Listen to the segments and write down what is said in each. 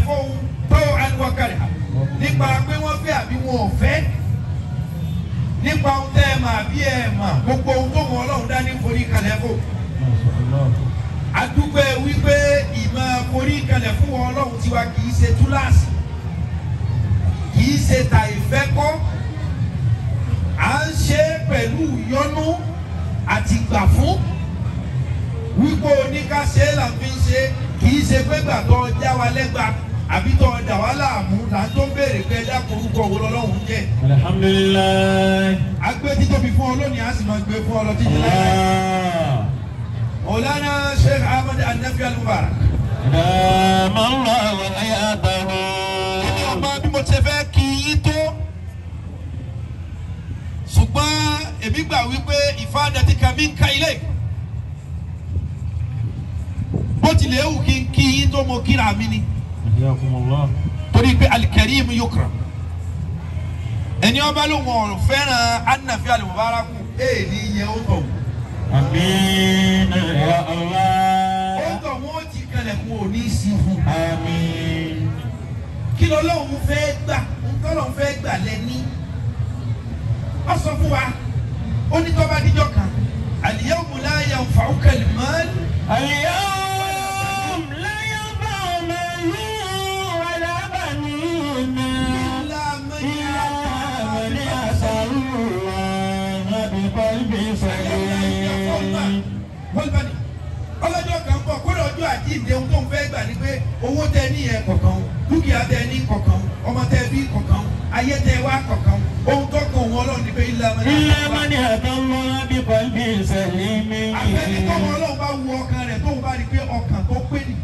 fóun tó àníwọ̀kàrẹ̀ nípa pé wọ́n fẹ́ àbí wọn ò fẹ́ nípa ohun tẹ́ ẹ mà àbí ẹ mà gbogbo ohun tó mọ ọlọ́run dání forí kalẹ̀ fò adúgbò wípé ìmọ̀ forí kalẹ̀ fún wọn ọlọ́run tiwa kì í ṣe túláàsì kì í ṣe ta ìfẹ́ kọ́ à ń ṣe é pẹ̀lú ìyọ́nú àti gbà fún wípé oníkàṣe là ń fi ṣe kì í ṣe pé gbàtọ́ já wa lẹ́gbàá àbí tọ́ ọjà wa láàmú là ń tó béèrè pé ẹja korúkọ wo lọ́lọ́run jẹ́ alhamdulilayi. agbé títóbi fún ọ lónìí a sì máa gbé fún ọ lọ títí lẹ́yìn. Maulana Sheikh Ahmad Anafi Al-Mubarak. dàmà ńlá wà láyà dàrú. ọmọ bí mo ṣe fẹ́ kí yín tó ṣùgbọ́n èmi gbà wípé ìfáàdàtì kàmí ń ka ilé bó tilẹ̀ ewu kí n kí yín tó mo kíra mi ni Yakumullah. torí pé alikarim yukra ẹni ọba ló wọn fẹ́ràn Anafi Al-Mubarak ee ní iye ó tọ̀ Amin ya ó Allah. tọ̀ wọ́n ti kalẹ̀ kún òní sí fún Amin. kí lọ́lọ́run fẹ́ gbà ntọ́lọ́run fẹ́ gbà lẹ́ni ọ sọ fún wa ó ní tọ́ba díjọ́ kan al-yawma la yanfa'uka al-mal اليوم لا ينفع مال ولا بنون illa man إلا من أتى الله بقلب سليم. wọ́n bá ní ọlọ́jọ́ kan bọ̀ kó lọ́jọ́ àjíǹde ohun tó ń fẹ́ gbà ní pé owó tẹ ní yẹn kọ̀ọ̀kan dúkìá tẹ ní kọ̀ọ̀kan ọmọ tẹ bí kọ̀ọ̀kan ayé tẹ wá kọ̀ọ̀kan ohun tó kàn wọ́n lọ́ọ̀ ní pé illa man إلا ata من أتى الله بقلب سليم. àfẹ́ni tọ́mọ ọlọ́run bá wu ọkàn rẹ̀ tóun bá rí i pé ọkàn tó pé nì.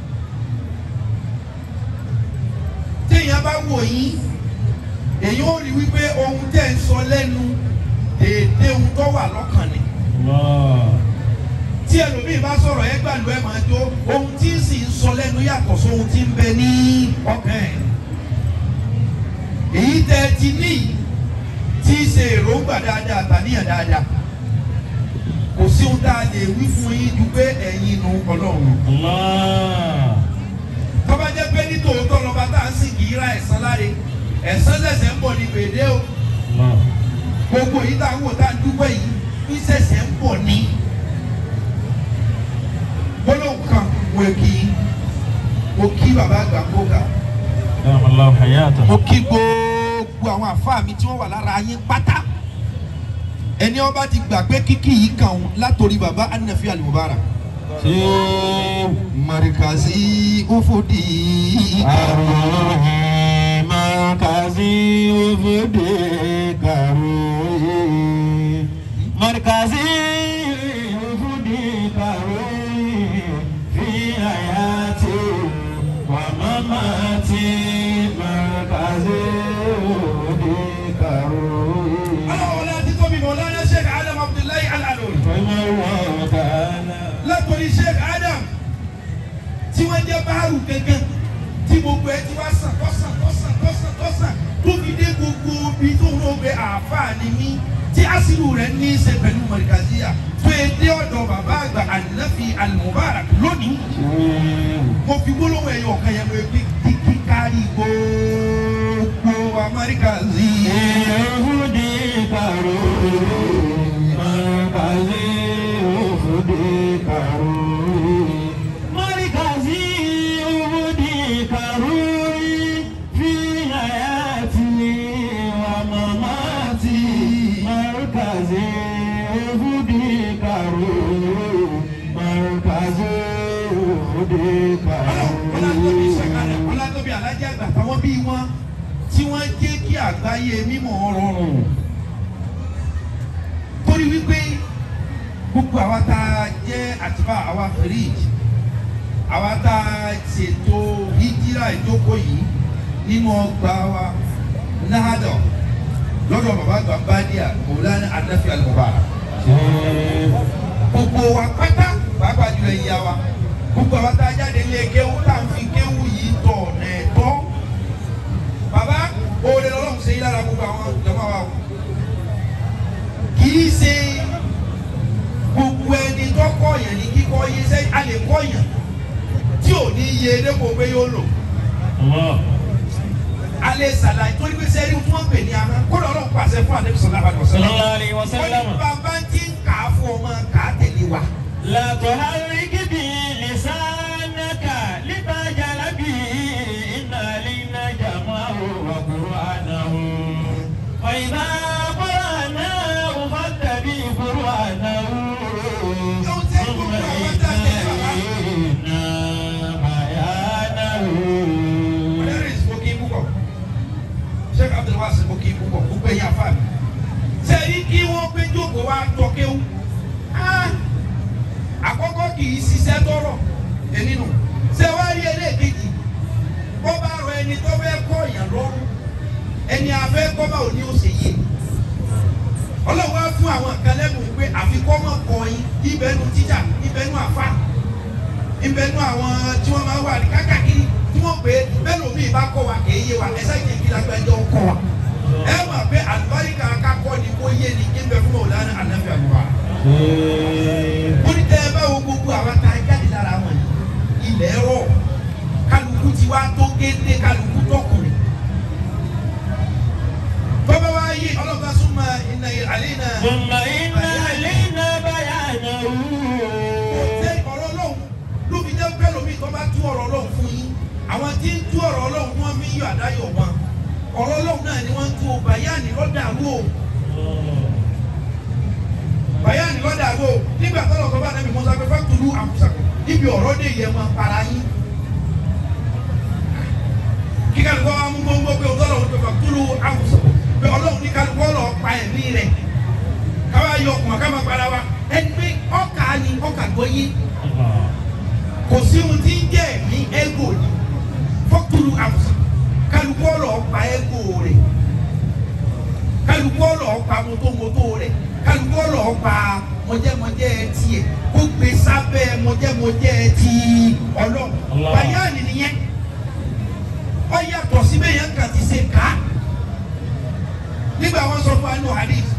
téèyàn bá wò yín èyí ó rí wípé ohun tẹ́ ń sọ lẹ́nu déédé ohun tó wà lọ́kàn ni. الله. tí ẹlòmíì bá sọ̀rọ̀ ẹ gbàlú ẹ máa jó ohun tí ń sì ń sọ lẹ́nu yàtọ̀ sóhun tí ń bẹ ní ọkàn ẹ̀. èyí tẹ́ ẹ ti ní yìí tí í ṣe èròǹgbà dáadáa àtàníyàn dáadáa kò sí ohun tá a lè wí fún yín ju pé ẹ̀yin nu ọlọ́run. الله. tọ́ba jẹ́ pé ní tòótọ́ lọ́ba tá à ń sìn kì í ra ẹ̀san láre ẹ̀san lẹ̀sẹ̀ ń bọ̀ ní gbèdé o الله. gbogbo yìí tá à ń wò tá à ń dúpẹ́ yìí bí sẹ̀sẹ̀ ń bọ̀ ní. gbólóhùn kan mo kí mo kí bàbá àgbà kóga دام الله حياته. mo kí gbogbo àwọn àfáà mi tí wọ́n wà lára yín pátá ẹni ọba ti gbà pé kíkì yìí kàn ń látòrí bàbá Anafi Al-Mubarak سيب marikazi ufudi أروحي مركزي وفدي كروي مركزي وفدي كروي في حياتي ومماتي مركزي وفدي كروي ọlọ́wọ́ láti tóbi Mawlana Sheikh Adam Abdullahi Al-Alori فما الله تعالى látòrí Sheikh Adam tí wọ́n jẹ́ báàrù gẹ́gẹ́ tí gbogbo ẹ ti wá sàn tọ́sàn tọ́sàn tọ́sàn tọ́sàn tó fi dé gbogbo ibi tó ń lò pé àáfàá ni mí tí àṣírí rẹ̀ ní í ṣe pẹ̀lú mọ̀rìkàzíyà tó e dé ọ̀dọ̀ bàbá àgbà Anafi Al-Mubarak lónìí mo fi gbólóhùn ẹ̀yọ̀ kan yẹn lóye pé kíkí kárí gbogbo amárìkàzíyà. Yehudi karo, markazi Yehudi karo, markazi Yehudi karo, fi hayati wa mamati, markazi Yehudi karo, markazi Yehudi ọlọ́tóbi sàkàlẹ̀ karo. ọlọ́tóbi alájà àgbà táwọn bíi wọn tí wọ́n jẹ́ kí àgbáyé mímọ́ rọrùn torí wípé gbogbo àwa tá a jẹ́ àtibá àwa fìríjì àwa tá a ṣètò hijira ìjókòó yìí nínú ọgbà wa nahadọ lọ́dọ̀ bàbá àgbà bádìá Maulana Anafi Al-Mubarak gbogbo wa pátá pàápàá jùlọ ìyá wa gbogbo àwọn tá a jáde lé kéwú tá à ń fi kéwú yìí tọ̀ ọ̀nà ẹ̀tọ́ bàbá oore lọ́lọ́run ṣe yí lára gbogbo àwọn ìjọba wa o kì í ṣe gbogbo ẹni tó kọ́ yẹn ní kíkọ́ yé sẹ́yìn a lè kọ́ yẹn tí ò ní yé dépò pé yóò lò Allah. alẹ́ sàlàyé torí pé sẹ́rí tí wọ́n pè ní ahọ́n kó lọ́ọ́ pàṣẹ fún àdébí sọ̀rọ̀ àbàdàn sọ̀rọ̀. Sallallahu alaihi wọ́n wasallam. ní bàbá tí ń kà á fún ọmọ kà á tẹ̀lé wa. لا تحرك به لسانك لتعجل به إن علينا جمعه وقرآنه فإذا قرأناه فاتبع قرآنه ثم إن علينا بيانه Lẹ́rìs mo kí púpọ̀. Sheikh Abdulwasi mo kí púpọ̀. Gbogbo ẹ̀yin afá mi. Sẹ́yìn kí wọ́n pé jókòó wá tọ́kéwú. Àkọ́kọ́ kì í ṣiṣẹ́ tọrọ èmi nù. Ṣé wá rí ẹlẹ́ẹ̀kejì? Bọ́ bá rọ ẹni tó fẹ́ kọ́ èèyàn lọ́rùn. Ẹni afẹ́ kọ́ bá òní ó ṣe yé. Ọlọ́run wá fún àwọn kan lẹ́nu pé àfikọ́ mọ̀ kọ́ yín ibẹ̀nu tíjà ibẹ̀nu àfà ibẹ̀nu àwọn tí wọ́n máa wà ní kákàkiri tí wọ́n pè é bẹ́ẹ̀ lómi ìbá kọ́ wa kì í yé wa ẹ̀sẹ̀ yìí kí lágbẹ́jọ́ kọ́ wa. ẹ mọ̀ pé àlùbáríkà kakọ́ ni kò yé ni kí n bẹ fún Mawlana Ànábì àbúrò ó ní tẹ́ ẹ bá wo gbogbo àwọn tá a jáde lára wọn yìí ilẹ̀ rọ̀ kálukú ti wá tó géńdé kálukú tọkùnrin. bọ́bá wa yé ọlọ́ba súnmọ́ iná àlẹ́ náà. ثم إن علينا بيانه ṣe ọ̀rọ̀ ọlọ́run ló fi jẹ́ pẹ́ lómi tó bá tú ọ̀rọ̀ ọlọ́run fún yín àwọn tí ń tú ọ̀rọ̀ ọlọ́run wọ́n fi ń yọ àdáyọ̀ wọn ọ̀rọ̀ ọlọ́run náà ni wọ́n ń tú o bàyáàní lọ́dà wò bàyáàní lọ́dà wò nígbà tó lọ́kọ́ bá nàbì mọ́sá pé fáktúrú àmúṣàkó níbi ọ̀rọ̀ dé yẹ wọn para yín kí kálukọ́ wa mú gbóngbó pé òtọ́ lọ́wọ́ pé fáktúrú àmúṣàkó pé ọlọ́run ní kálukọ́ lọ pa ẹ̀mí rẹ̀ káwá yọ ọkùnrin ká máa para wa ẹni pé ọkà ni ọkà gbọ́ yé kò sí ohun tí ń jẹ́ ẹ̀mí ẹ́gò ni fọ́túrú àwùsàn kálukú ọ̀rọ̀ pa ẹ́gò rẹ̀ kálukú ọ̀rọ̀ pa mọ́tòmọ́tò rẹ̀ kálukú ọ̀rọ̀ pa mọ́jẹ́mọ́jẹ́ tiẹ̀ kó gbé sábẹ́ mọ́jẹ́mọ́jẹ́ ti ọlọ́run Allah. bàyáàni nìyẹn ọ yàtọ̀ síbẹ̀ yẹn kàn ti ṣe ká nígbà wọn sọ fún wa nù hadith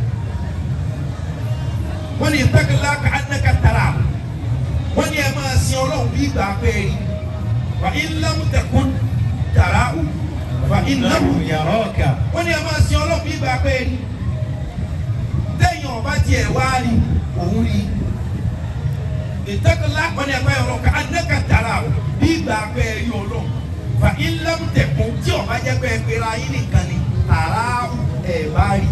wọ́n ní ìtàkìlá ka anaka tara wọ́n ní ẹ máa sin ọlọ́run bí ìgbà pẹ́ẹ́rì wà ìlàmù tẹ̀kún tara o wà ìlàmù إنه يراك wọ́n ní ẹ máa sin ọlọ́run bí ìgbà pẹ́ẹ́rì tẹ̀yìn ọba tiẹ̀ wá rí òun rí ìtàkìlá wọ́n ní ẹ máa yọrọ ka anaka tara o bí ìgbà pẹ́ẹ́rì ọlọ́run wà ìlàmù tẹ̀kún tí ọba jẹ́ pẹ́ẹ́ pẹ́ẹ́rẹ́ ayé nìkan ni tara o ẹ̀ bá rí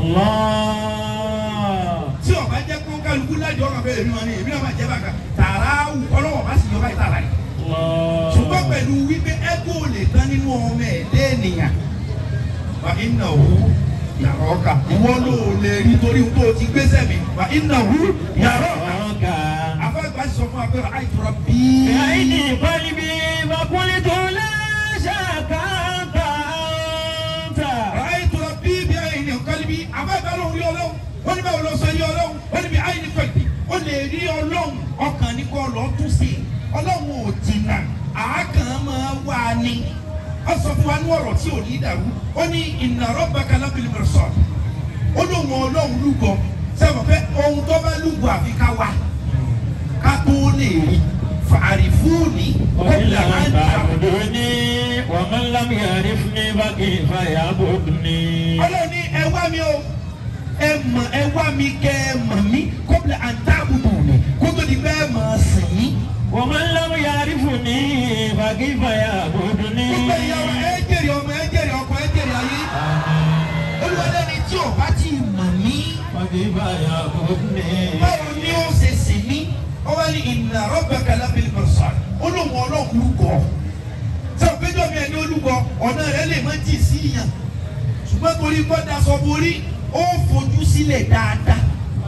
الله tí ọba jẹ́ kó kálukú lájọ ọkàn bẹ́ẹ̀ èmi wọn ni èmi náà máa jẹ́ bàkà tààrà wù ọlọ́wọ́ bá sì yọ báyìí tààrà yìí. ṣùgbọ́n الله pẹ̀lú wípé ẹ́gò lè tán nínú ọmọ ẹ̀ lẹ́ẹ̀nìyàn. wà iná wù yàrá ọkà ìwọ ló lè rí torí tó o ti gbéṣẹ́ mi wà iná wù yàrá ọkà. يراك afẹ́gbà sọ fún wa pé àìtura bíi. بعيني قلبي فقلت لا شك أنت أنت àìtura bíi bí àyìn ní kọ́líbí afẹ́gbà ló ń rí ọlọ́run wọ́n ní báwo lọ sọ rí ọlọ́run wọ́n ní bí àyìn ní kọ́líbí ó lè rí ọlọ́run ọkàn ní kọ́ lọ́ọ́ tún sí i ọlọ́run ò jìnnà àákàn máa wà ní ó sọ fún wa ní ọ̀rọ̀ tí ò ní dàrú ó ní inna rabbaka labil mirsad ó lóun ọlọ́run lúgọ sẹ́wọ̀n pé ohun tó bá lúgọ àfi ká wá ká tó lè rí fàrífúùnì وإن kọ́bílà máa لم ń dàrú. تعبدوني ومن لم يعرفني فكيف يعبدني ọlọ́run ní ẹ wá mi o ẹ mọ̀ ẹ wá mi kẹ́ ẹ mọ̀ mí kọ́bílà àǹtàbùdù mi kó tó di bẹ́ẹ̀ mọ̀ sìn yín. ومن لم يعرفني فكيف يعبدني gbogbo ìyàwó ẹ jèrè ọmọ ẹ jèrè ọkọ ẹ jèrè ayé olùwàlẹ́ni tí ò bá ti mọ̀ mí فكيف يعبدني báwo ni ó ṣe sìn mí ó wá ní inna rabbaka labil mirsad olóhùn ọlọ́run lúgọ sọ péjọ mi ẹni olúgọ ọ̀nà rẹ lè má jì sí yàn ṣùgbọ́n torí gbọ́dọ̀ aṣọ borí ó fojú sílẹ̀ dáadáa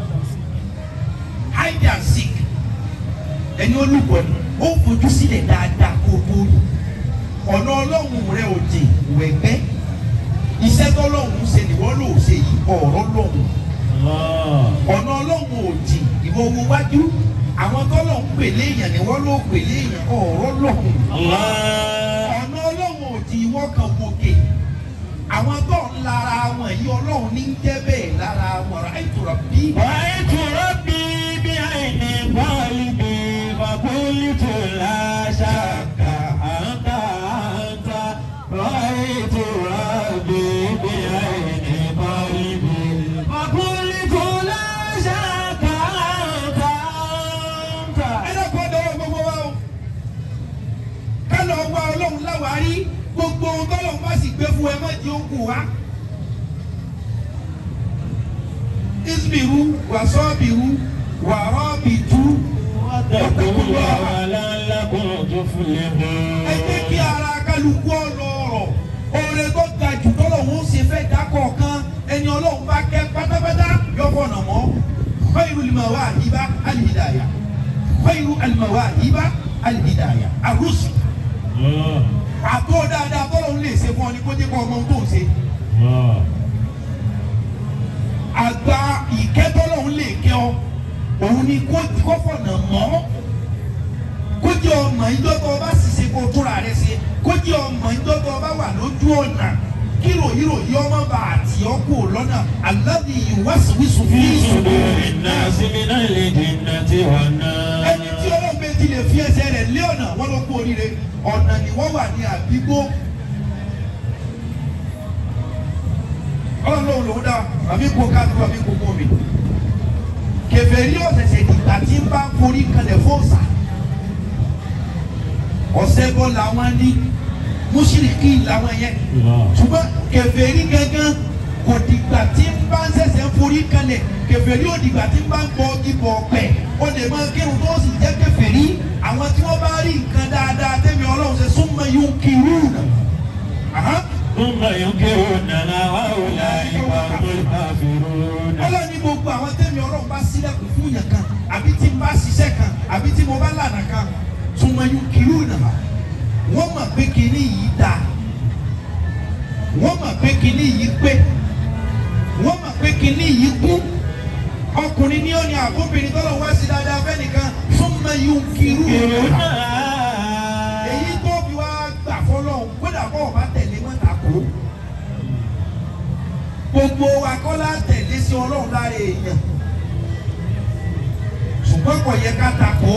hide and seek ẹni olúgọ ni ó fojú sílẹ̀ dáadáa kó o borí ọ̀nà ọlọ́run rẹ ò jìn wẹ̀gbẹ́ iṣẹ́ tọ́lọ́run ṣe nìwọ́ ló ṣe yìí ọ̀rọ̀ lọ́run الله ọ̀nà ọlọ́run ò jìn ìwọ wo wájú àwọn tọ́lọ́run pèlè èèyàn nìwọ́ ló pèlè èèyàn ọ̀rọ̀ lọ́run الله ọ̀nà ọlọ́run ò jìn ìwọ kan gòkè àwọn tó ń lara wọn yìí ọlọ́run ní ń jẹ́ bẹ́ẹ̀ lára wọn rà ìtura bí. رأيت ربي بعين قلبي فقلت لا شك أنت أنت bá sì gbé fún ẹ má di ogun wa. isbiru wasọ́biru wàrọ́bìtú واتقوا الله لعلكم تفلحون ẹ jẹ́ kí ara kálukú ọlọ́rọ̀ oore tó ga jù tọ́lọ̀ wọn ó ṣe fẹ́ dákọ̀ kan ẹni ọlọ́run bá kẹ́ pátápátá yọ̀bọ̀ nà mọ́ khairu al-mawahiba al-hidayah khairu al-mawahiba al-hidayah ar-rusul الله àtọ́ dáadáa tọ́lọ̀ ń lè ṣe fún ọ ní kó jẹ́ kó ọmọ ohun tó ń ṣe الله àgbà ìkẹ́tọ́lọ̀ ń lè kẹ́ ọ òun ni kó kó fọ̀nà mọ́ kó jẹ́ ọmọ ìjọ tó o bá sì ṣe kó o túnra rẹ ṣe kó jẹ́ ọmọ ìjọ tó o bá wà lójú ọ̀nà kí ròyìnròyìn ọmọ bá àti ọkọ̀ lọ́nà alladhi yuwaswisu fi في صدور sudurin الناس nas. من الجنة والناس ẹni tí ọlọ́run bẹ ti lè fi ẹsẹ̀ rẹ̀ lé ọ̀nà wọn ló kú oríire ọ̀nà ni wọ́n wà ní àbígbó. ọlọ́run lòun lòun dá àbí kó káàdùn àbí kó mú mi. kèfèrí ọ̀sẹ̀sẹ̀ ìgbà tí ń bá forí kalẹ̀ fọ́ọ̀sà. ọ̀sẹ̀ bọ́ làwọn ní mùsùlùkì làwọn yẹn الله ṣùgbọ́n kèfèrí gangan kò dìgbà tí ń bá ń ṣẹ̀ṣẹ̀ ń forí kalẹ̀ kèfèrí ò dìgbà tí ń bá ń bọ ibò ọ̀pẹ ó lè máa kírun tó sì jẹ́ kèfèrí àwọn tí wọ́n bá rí nǹkan dáadáa tẹ́mi ọlọ́run ṣe súnmọ́ yóò kiri nà. ثم ينكروننا وأولئك هم الكافرون ọlọ́run ní gbogbo àwọn tẹ́mi ọlọ́run bá sílẹ̀kùn fún yàn kan àbí tí ń bá ṣiṣẹ́ kan àbí tí mo bá lànà kan súnmọ́ yóò kiri nà. wọ́n mọ̀ pé kinní yìí dáa wọ́n mọ̀ pé kinní yìí pé wọ́n mọ̀ pé kinní yìí kú ọkùnrin ní òní àbóbìnrin tọ́lọ̀ wá sí dáadáa fẹ́nìkan fún mayú kiri ينكروننا èyí tó fi wá gbà fọlọ́hún kódà bọ́ ọba tẹ̀lé wọn ta kó gbogbo wa kọ́ la tẹ̀lé sí ọlọ́run lára èèyàn ṣùgbọ́n kò yẹ ká ta kó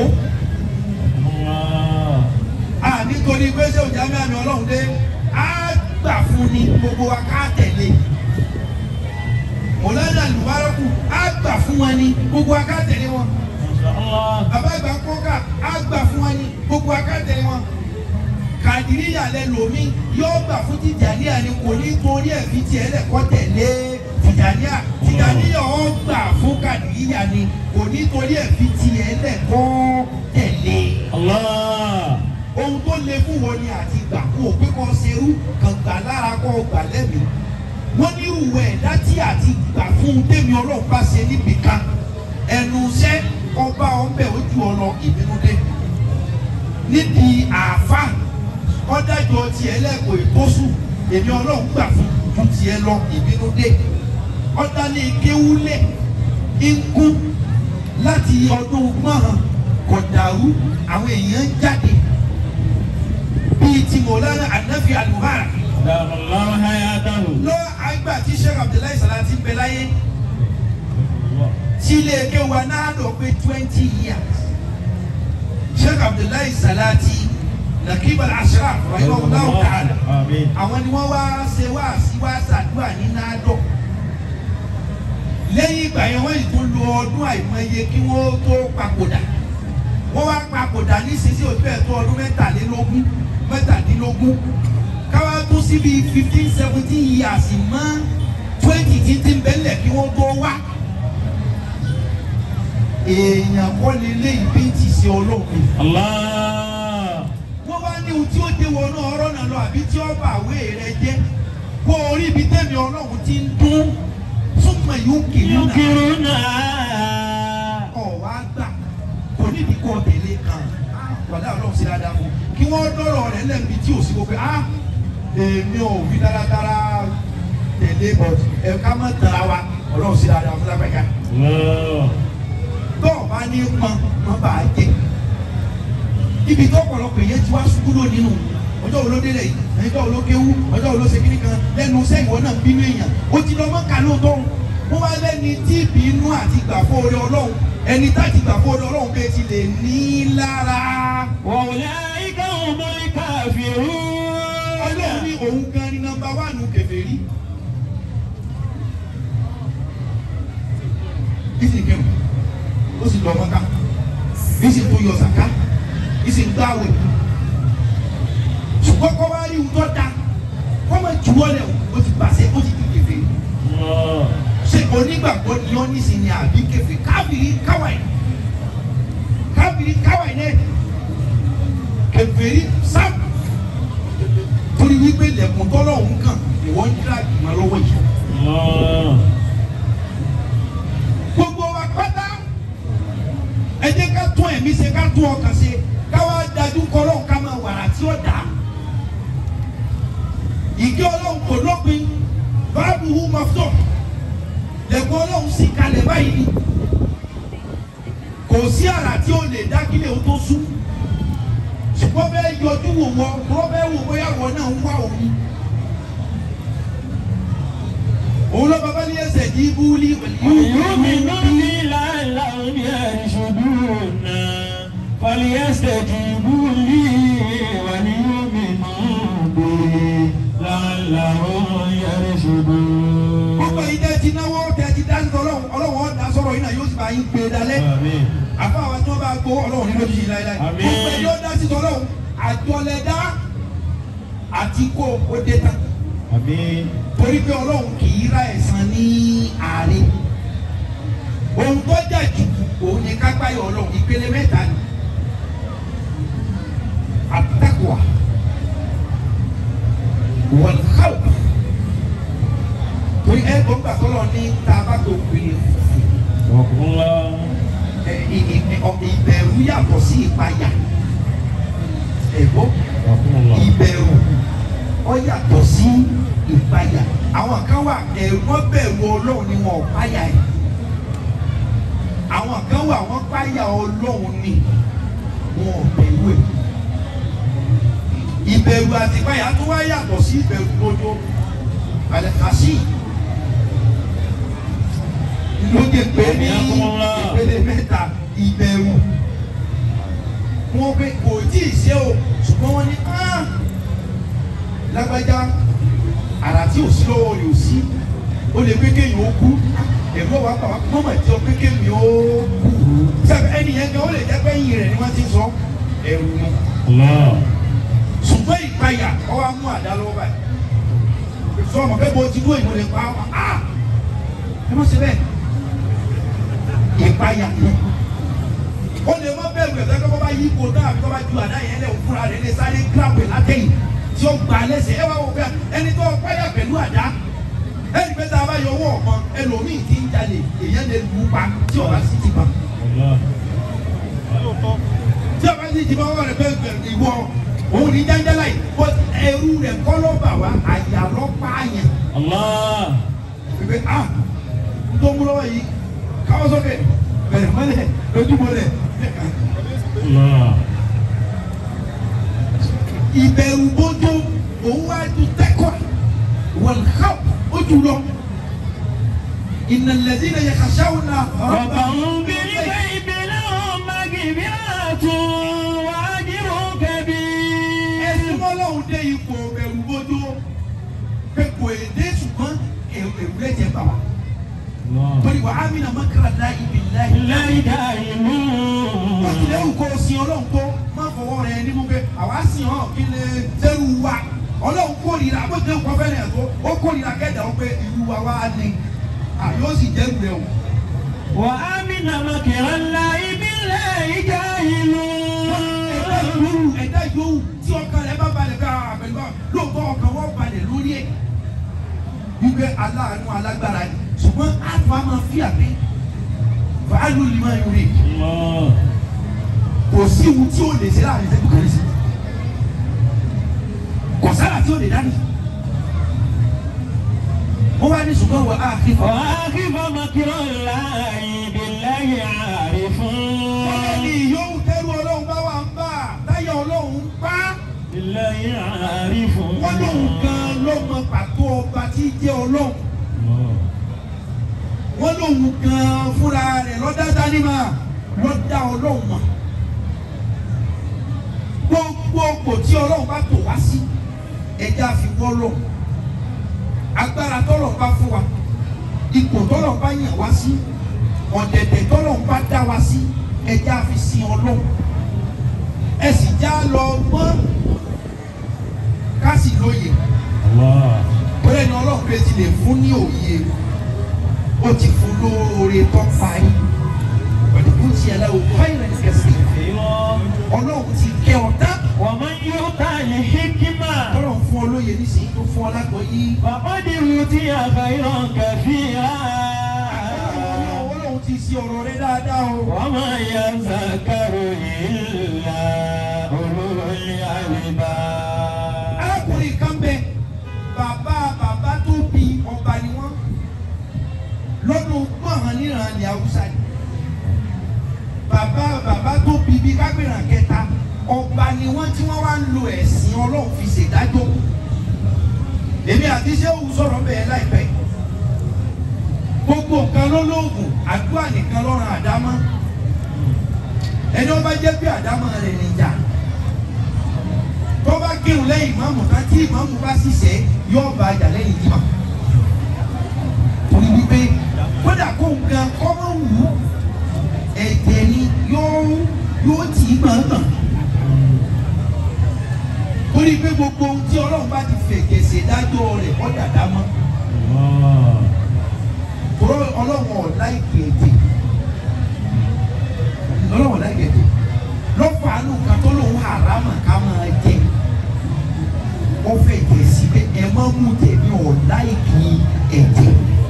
الله a nítorí pé ṣé òjá mẹ́rin ọlọ́run dé á gbà fún ni gbogbo wa ká tẹ̀lé mọ̀lẹ́dà lùbáràkù á gbà fún wọn ni gbogbo wa ká tẹ̀lé wọn ما شاء الله bàbá ìgbà kọ́kà á gbà fún wọn ni gbogbo wa ká tẹ̀lé wọn kàdíríyà lẹ lòmí yóò gbà fún tìjàníà ni kò ní torí ẹ̀ fi tiẹ̀ lẹ̀ kọ́ tẹ̀lé tìjàníà tìjàníà ó gbà fún kàdíríyà ni kò ní torí ẹ̀ fi tiẹ̀ lẹ̀ kọ́ tẹ̀lé الله ohun tó le fún wọn ni àti gbà kó o pé kọ́ serú kàn gbà lára kọ́ ọ gbà lẹ́mìí wọ́n ní ìwé ẹ̀dá tí àti gbà fún tèmi ọlọ́run bá ṣe níbi kan ẹnu iṣẹ́ ọba ọbẹ̀ ojú ọ̀nà ìbínú dé níbi àáfà ọ̀dájọ́ tiẹ̀ lẹ́kọ̀ọ́ ìtọ́sù èmi ọlọ́run gbà fún ju tiẹ̀ lọ ìbínú dé ọ̀dálẹ̀ kéwúlẹ̀ ikú láti ọdún gbọ́n kọ̀dàrú àwọn èèyàn jáde bíi ti mọ̀lára ànáfi àlùbárà دام الله حياته lọ àgbà tí sheikh abdullahi salati bẹ láyé tí ilé eke wa náà lọ pé twenty years sheikh abdullahi salati nakibal ashraf rahimahullahu ta'ala آمين àwọn ni wọ́n wá ṣe wá sí wá ṣàdúrà ní nádọ̀ lẹ́yìn ìgbà yẹn wọ́n yìí tún lo ọdún àìmọye kí wọ́n tó papòdà wọ́n wá papòdà nísinsìnyí òtún ẹ̀ tó ọdún mẹ́tàlélógún mẹ́tàdínlógún káwá tún síbi fifteen seventeen years mọ́ twenty títí ń bẹ́lẹ̀ kí wọ́n tó wá èèyàn kọ́ lélẹ́ ìbí ti ṣe ọlọ́run الله wọ́n wá ní ohun tí ó dé wọnú ọ̀rọ̀ náà lọ àbí tí ó bá àwé rẹ jẹ́ kó orí ibi tẹ́mi ọlọ́run ti ń dún súnmọ́ yóò kiri náà ينكرنا ọ̀ wá gbà kò níbi kọ́ tẹ̀lé kan wàdà ọlọ́run sí dáadáa fún kí wọ́n dọ́rọ̀ rẹ̀ lẹ́bi tí ò sí gbogbo ah èmi ò fi dáradára tẹ̀lé but ẹ̀ ká má tara wa ọlọ́run sí dáadáa fún lápẹ́ká الله tọ́ọ̀ bá ní pọn wọn bá a jẹ ibi tó ọ̀pọ̀lọpọ̀ èyẹ ti wá ṣubú lónìí nù ọjọ́ wo ló délẹ̀ yìí ọjọ́ wo ló kéwú ọjọ́ wo ló ṣe kíní kan lẹ́nu iṣẹ́ ìwọ náà bínú èèyàn ó ti lọ mọ́ka lóòótọ́ wọ́n wá lẹ́ni tí ìbínú àti gbàgbọ́ orí ọlọ́run ẹni táti gbàgbọ́ orí ọlọ́run bẹ́ẹ̀ ti lè ní lára وأولئك هم الكافرون ọlọ́run ní òun gan ni nọ́mbà wánù kèfèrí. ìsìn kẹrù ó sì lọ mọ́ká ìsìn tó yọ sàká ìsìn gbáwé ṣùgbọ́n kọ́ wá rí ìwúntọ́ da kọ́ mọ̀ wọlé o ti pàṣẹ o ti di kẹfẹ ṣe onígbàgbọ́ ni ọ́ nísìnyí àbí kẹfẹ káfíìrì káwáì káfíìrì káwáì náà kẹfẹ́rí sáà torí wípé lẹ́kùn tọ́lọ̀ ń kàn ìwọ́n ń dira ìmọ̀ lọ́wọ́ yìí. gbogbo wa pátá ẹ jẹ́ ká tún ẹ̀mí ṣe ká tún ọkàn ṣe ká wá dájú kọ́lọ́ ká máa wàrà tí ó dà. ìgé ọlọ́run kò lópin báàbù hu mọ́tò lẹ́kùn ọlọ́run sì kalẹ̀ báyìí ni kò sí àrà tí ó lè dá kílẹ̀ ó tó sún ṣùgbọ́n bẹ́ẹ̀ yọjú wò wọ́n wọ́n bẹ́ẹ̀ wò bóyá wọ́n náà ń wá òun. òun lọ bàbá ní ẹsẹ̀ ní búlí يؤمنون لعلهم يرشدون فليستجيبوا لي وليؤمنوا بي لعلهم يرشدون gbogbo yìí tẹ́ ti náwó tẹ́ ti dá sọ ọlọ́run ọlọ́run ọ̀dà sọ̀rọ̀ yìí náà yóò sì bá yín gbé dalẹ̀ آمين àfa àwọn tí wọ́n bá gbó ọlọ́run ní lójijì láéláé Àmín. gbogbo yìí ó dá sí ọlọ́run àjọlẹ̀dá àti kó o dé tán آمين torí pé ọlọ́run kì í ra ẹ̀san ní àárín ohun tó jà jù òun ni kápáyọ̀ ọlọ́run ìpele mẹ́ta ni àtàkùwà wọ́n káwọ́ torí ẹ gbọ́n gbà tọ́lọ̀ ní tá a bá tó pèlè وقل الله ẹ, ì- ì- ọ̀- ìbẹ̀rù yàtọ̀ sí ìpayà ẹ̀gbọ́n وقل الله ìbẹ̀rù ó yàtọ̀ sí ìpayà àwọn kan wà ẹ̀rù wọn bẹ̀rù ọlọ́run ni wọn ò páyà ẹ̀ àwọn kan wà wọ́n páyà ọlọ́run ni wọn ò bẹ̀rù ẹ̀ ìbẹ̀rù àti ìpayà tó wá yàtọ̀ sí ìbẹ̀rù gbójó àlẹ́kàsí lóde pé ní ìpele mẹ́ta ìbẹ̀rù wọn pé kò tí ì ṣe o ṣùgbọ́n wọ́n ní "Ah, lágbájá àrà tí ò sí lọ́wọ́ rẹ̀ ò sí ó lè pé kéèyàn ó kú ẹ̀gbọ́n wa bàbá mọ́mọ́ tí ó pé kéèyàn ó kú sábẹ́ ẹni yẹn gan ó lè jẹ́ pé ẹ̀yìn rẹ̀ ni wọ́n ti ń sọ ẹ̀rù ni الله ṣùgbọ́n ìpayà ọwọ́ mú àdá lọ́wọ́ báyìí sọ ọmọ bẹ́ẹ̀ bó ti dúró ìmọ̀ lè pa ọ́ ah ẹ má ṣe bẹ́ẹ̀ ìpayà ni ó lè má bẹ̀rù ẹ̀ sẹ́kọ́ bá yí ipò náà àbí tó bá ju àdá yẹn lẹ̀ fúnra rẹ̀ lè sáré gírápù ẹ̀ látẹ̀yìn tí ó gbà lẹ́sẹ̀ ẹ wá wò pé ẹni tó páyà pẹ̀lú àdá ẹni pé tá a bá yọ owó ọ̀kan ẹlòmíì ti ń jalè èèyàn lè lù ú pa tí ọba sì ti pa الله tí ọba sì ti pa ọwọ́ rẹ̀ pé ìwọ òun ní jáńjálá yìí bó ẹrú rẹ̀ kọ́ ló bà wá àyà lọ́ pààyàn الله pé ah n tó mú lọ́wọ́ yìí káwọ́ sókè bẹ̀rẹ̀ mọ́lẹ̀ lójúmọ́lẹ̀ الله ìbẹ̀rù bójú òun wá ju tẹ́kọ̀ wọ̀n ká ojú lọ ìnàlẹ́dí náà yẹ kàṣáwó náà ربهم بالغيب لهم مغفرة وأجر كبير ẹsùn mọ́lọ́hún dé ipò bẹ̀rù bójú pé kò èdè ṣùgbọ́n èrò rẹ̀ jẹ́ bà wá الله torí wà á mìíràn mọ́kàrà dá ibi láì. لا دائمون wọ́n ti lẹ́rù kó o sin ọlọ́run tó má fọwọ́ rẹ nínú pé àwa sìn ọ́ kí lè sẹ́rù wa ọlọ́run kórìíra bó ti ń kọ́ fẹ́rẹ̀ ẹ̀ tó ó kórìíra kẹ́dà ó pé ìlú wa wá ní àyọ́ sì jẹ́rù rẹ o. وأمن مكر الله بالله جاهلون ẹ̀dá yòówù ẹ̀dá yòówù tí ọkàn rẹ bá balẹ̀ ká àbẹ̀lú bá lóòótọ́ ọkàn wọn balẹ̀ lórí ẹ̀ wípé aláàánú alágbára ni ṣùgbọ́n àtúwá máa fi àgbẹ̀ fàálù ni máa yọrí الله kò sí ohun tí ó lè ṣe láàrin ìṣẹ́jú kan sí kò sára tí ó lè dání wọ́n wá ní ṣùgbọ́n wà á kí fọ́. وأخف مكر الله بالله عارفون ẹni yòówù tẹ́rù ọlọ́run bá wà ń bà táyà ọlọ́run ń pa بالله عارفون wọ́n lóun gan ló mọ pàtó ọba tí jẹ́ ọlọ́run الله wọ́n lóun gan fúnra rẹ̀ lọ́dá dání mà lọ́dá ọlọ́run mọ̀ gbogbo kò tí ọlọ́run bá tò wá sí ẹja fi wọ́ lọ́run agbára tọ́lọ̀ bá fún wa ipò tọ́lọ̀ bá yàn wá sí ọ̀dẹ̀dẹ̀ tọ́lọ̀ bá dá wa sí ẹja fi sin ọlọ́run ẹ sì já lọ gbọ́n ká sì lóye الله bẹ ti lè fún ní òye ó ti fún lóore tó parí ọ̀dùnkún ti ẹ̀ láwọ̀ fáìlẹ̀ ní kẹsì ọlọ́run ti kẹ́ ọ tán ومن يؤت الحكمة ọlọ́run fún ọ lóye nísìnyí tó fún ọ lágbọ́yé فقد أوتي خيرا كثيرا ọlọ́run ti ṣe ọ̀rọ̀ rẹ dáadáa o. وما يذكر إلا أولو الألباب arákùnrin kan bẹ bàbá bàbá tó bí ọba ni wọn lọ́dún gbọ̀ngàn níran ní haúsá ni bàbá bàbá tó bí bí kágbéra kẹta ọba ni wọn tí wọn wá ń lo ẹ̀sìn ọlọ́run fi ṣèdájọ́ èmi àti sẹ́wù sọ̀rọ̀ bẹ́ẹ̀ láìpẹ́ gbogbo nǹkan ló lóògùn àdúrà nìkan lọ́rùn àdámọ́ ẹni ọba jẹ́ bí àdámọ́ rẹ̀ níjà tó bá kírun lẹ́yìn ìmáàmù ká tí ìmáàmù bá ṣiṣẹ́ yóò bá jà lẹ́yìn ìmọ̀ torí wípé kódà kó nǹkan kọ́mọ wù ú ẹ̀jẹ̀ ni yóò yóò tì í gbọ̀ngàn torí pé gbogbo ohun tí ọlọ́run bá ti fẹ̀jẹ̀ ṣèdájọ́ rẹ̀ ọ́ dàda mọ́ tòrọ ọlọ́run ọ̀la ìgbẹ̀jẹ̀ ọlọ́run ọ̀la ìgbẹ̀jẹ̀ lọ́fọ̀ àánú kan tó lòun àrámà ká máa jẹ ó fẹ́ jẹ síbẹ̀ ẹ má mú tẹ̀mí ọ̀la ìkì ẹ̀jẹ̀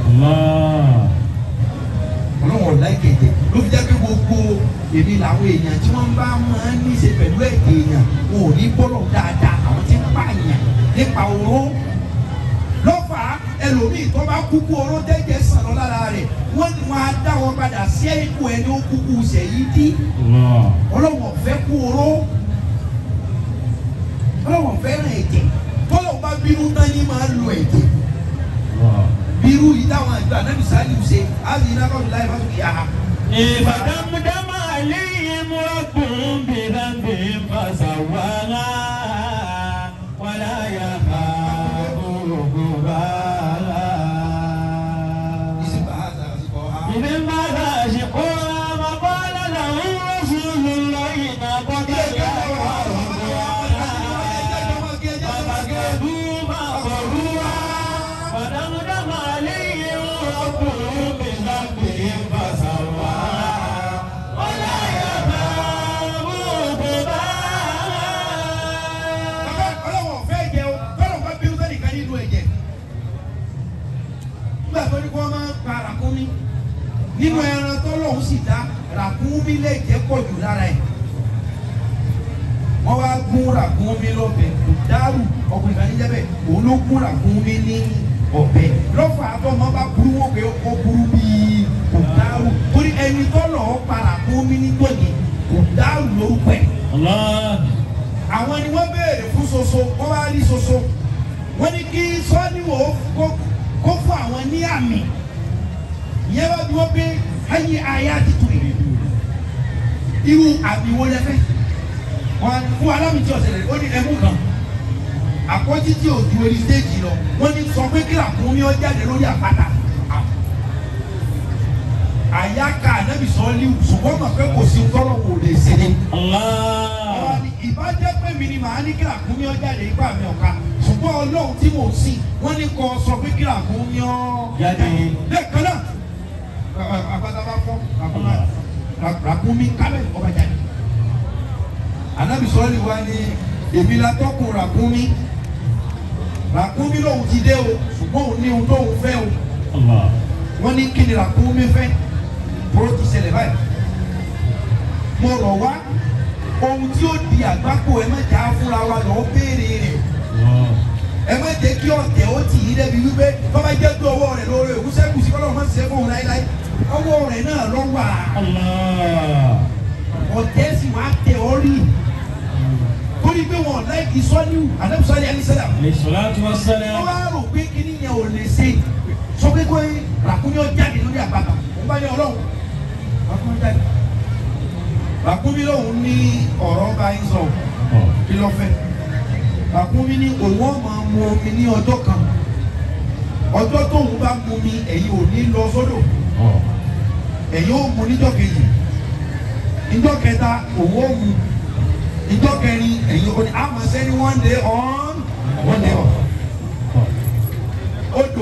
ọlọ́run ọ̀la ìgbẹ̀jẹ̀ ló fi jẹ́ pé gbogbo èmi làwọn èèyàn tí wọ́n bá máa ń níṣe pẹ̀lú ẹ̀jẹ̀ èèyàn wọn ò ní bọ́lọ̀ dáadáa àwọn tí ń pààyàn nípa oró lọ́fà ẹlòmíì tó bá kúkú oró tẹ́jẹ̀ sàn lọ lára rẹ̀ wọ́n ní wọn á dá wọn padà sí ipò ẹni ó kúkú sẹ̀yí dí ọlọ́wọ̀n fẹ́ kú oró ọlọ́wọ̀n fẹ́ràn ẹ̀jẹ̀ tọ́lọ̀ bá bínú tán ní máa lo ẹ̀jẹ̀ bírú yìí táwọn àgbà náà bí sáyé ṣe á sì iná kọ́ọ̀dù láì fásitì kìí àhà. فدمدم عليهم ربهم بذنبهم فسواها ولا يخاف عقباها إذ انبعث أشقاها وقال لهم رسول الله ناقة الله فكذبوا فعقروها فدمدم عليهم ربهم بذنبهم فسواها ولا يخاف عقباها ọlọ́wọ̀n fẹ́ jẹ o tọ́lọ̀ bá bínú sẹ́ni kan nínú ẹ̀jẹ̀ nígbà tó ní kí wọ́n máa ń pa ràkúnmí nínú ẹran tọ́lọ́hún sì dá ràkúnmí lè jẹ́ pọ̀ jù lára ẹ̀ wọ́n wá gún ràkúnmí lọ́bẹ̀ kò dárù ọkùnrin kan níjẹ́ bẹ́ẹ̀ òun ló gún ràkúnmí ní ọ̀bẹ lọ́fà àtọ́mọ́ bá burú wọ́n pé ó burú bíi kò dárù torí ẹni tọ́lọ̀ pa ràkúnmí ní tòní kò dárù lórúkọ ẹ̀ الله àwọn ni wọ́n béèrè fún soso wọ́n bá rí soso wọ́n ní kí sọ́níwò kó kó fún àwọn ní àmì ìyẹn bá bí wọ́n pé ayé ayé àtìtù rẹ̀ irú àmì wo lẹ fẹ́ wọ́n fún alámì tí ọ̀sẹ̀ rẹ̀ ó ní ẹmú kan àkọ́jí tí ò ju orí stéèjì lọ wọ́n ní sọ pé kí làkúnmí ọ jáde lórí àpáta àyàká ànábì sọ́ọ́lì ṣùgbọ́n mọ̀ pé kò sí tọ́lọ̀ wò lè ṣe ni الله ìbájẹ́ pé mi ni màá ní kí làkúnmí ọ jáde ipá mi ọ̀ka ṣùgbọ́n ọlọ́run tí mò ń sìn wọ́n ní kọ́ sọ pé kí làkúnmí ọ Jáde. lẹ́ẹ̀kan náà àpáta bá fọ́ làkúnmí kábẹ́ ọba jáde. ànábì sọ́ọ́lì wa ni èmi la tọ́kùn làkúnmí làkúnmí lòun ti dé o ṣùgbọ́n òun ní ohun tóun fẹ́ o الله wọ́n ní kí ni làkúnmí fẹ́ bóró ti ṣẹlẹ̀ báyìí mo rọ̀ wá ohun tí ó di àgbákò ẹ má jà á fúnra wa lọ́ọ́ béèrè rẹ̀ الله ẹ má jẹ́ kí ọ̀tẹ̀ ó tì í débi wípé bàbá jẹ́ pé ọwọ́ rẹ̀ lórí òkúsẹ́kù sí kọ́lọ́ máa ń ṣe fóun láéláé ọwọ́ rẹ̀ náà lọ wà الله ọ̀tẹ̀ sì wá tẹ̀ ọ́ rí torí pé wọn láìkí sọ́níwù àdébùsọ́lẹ̀ alísẹ́lẹ̀ عليه الصلاة wọ́n والسلام wá rò pé kíní yẹn ò lè ṣe sọ pé kó ràkúnmí ọ jáde lórí àpáta òun bá ní ọlọ́run ràkúnmí jáde ràkúnmí lòun ní ọ̀rọ̀ bá ń sọ kí ló fẹ́ ràkúnmí ní òun ọ̀ máa mu omi ní ọjọ́ kan ọjọ́ tóun bá mu mi ẹ̀yin ò ní lọ sódò ẹ̀yin ó mu níjọ́ kejì níjọ́ kẹta òun ó mu níjọ́ kẹrin ẹ̀yin ò ní àmọ́ sẹ́ni one day on one day off odò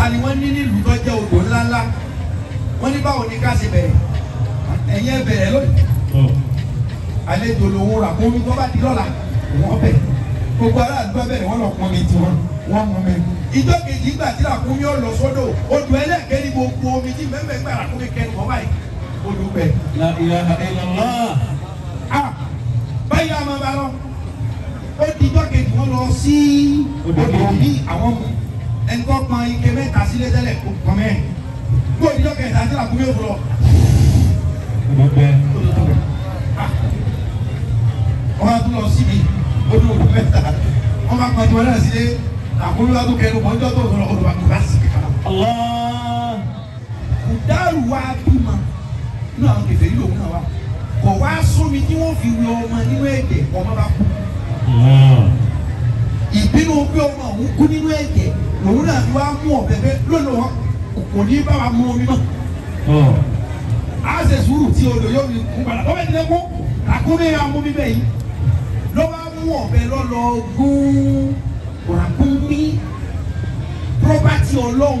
ni wọ́n ní nílùú tó jẹ́ odò ńláńlá wọ́n ní báwo ni ká ṣe bẹ̀rẹ̀ ẹ̀yin ẹ bẹ̀rẹ̀ lónìí àlejò lòun rà kó mi tó bá di lọ́la wọ́n bẹ̀ gbogbo aráàlú bá bẹ̀rẹ̀ wọ́n lọ pọn mi tiwọn wọ́n mú mi. ìjọ kejì ìgbà tí làkúnmí ó lọ sódò odò ẹlẹ́ẹ̀kẹ́ ní gbogbo omi tí mẹ́mẹ́ gbà làkúnmí kẹnu wọ́n báyìí odò bẹ̀. La ilaha illallah. a báyìí a máa bá lọ ó di ìjọ kejì wọ́n lọ sí Odò odò kejì. mi àwọn mu ẹni tó pọn ike mẹ́ta sílé tẹ́lẹ̀ kó pọn mẹ́rin gbọ́ ìjọ kẹta tí làkúnmí ó lọ Gbogbo odò tó bẹ̀. Ah. wọ́n á tún lọ síbi odò odò mẹ́ta wọ́n bá pọn tiwọn náà sílé làkúnmí wa tó kẹnu mọ́jọ́ tó lọ odò àti bá sì kàkà. Allah. kùdárù wa bímọ nínú àwọn kẹfẹ́ yìí lòun náà wà kọ̀ wá sómi tí wọ́n fi wẹ ọmọ nínú ẹ̀jẹ̀ ọmọ bá kú Allah. ìbínú pé ọmọ òun kú nínú ẹ̀jẹ̀ lòun náà fi wá mú ọ̀bẹ bẹ́ lónìí wọn kò ní bá wa mú omi mọ́ Oh. a ṣe sùúrù tí odò yóò fi kú padà lọ́wọ́ ìdílé kú àkúnmí ya mú mi bẹ́ẹ̀ yìí ló bá mú ọ̀bẹ lọ́lọ́ gún ràkúnmí pírọ́pátì ọlọ́run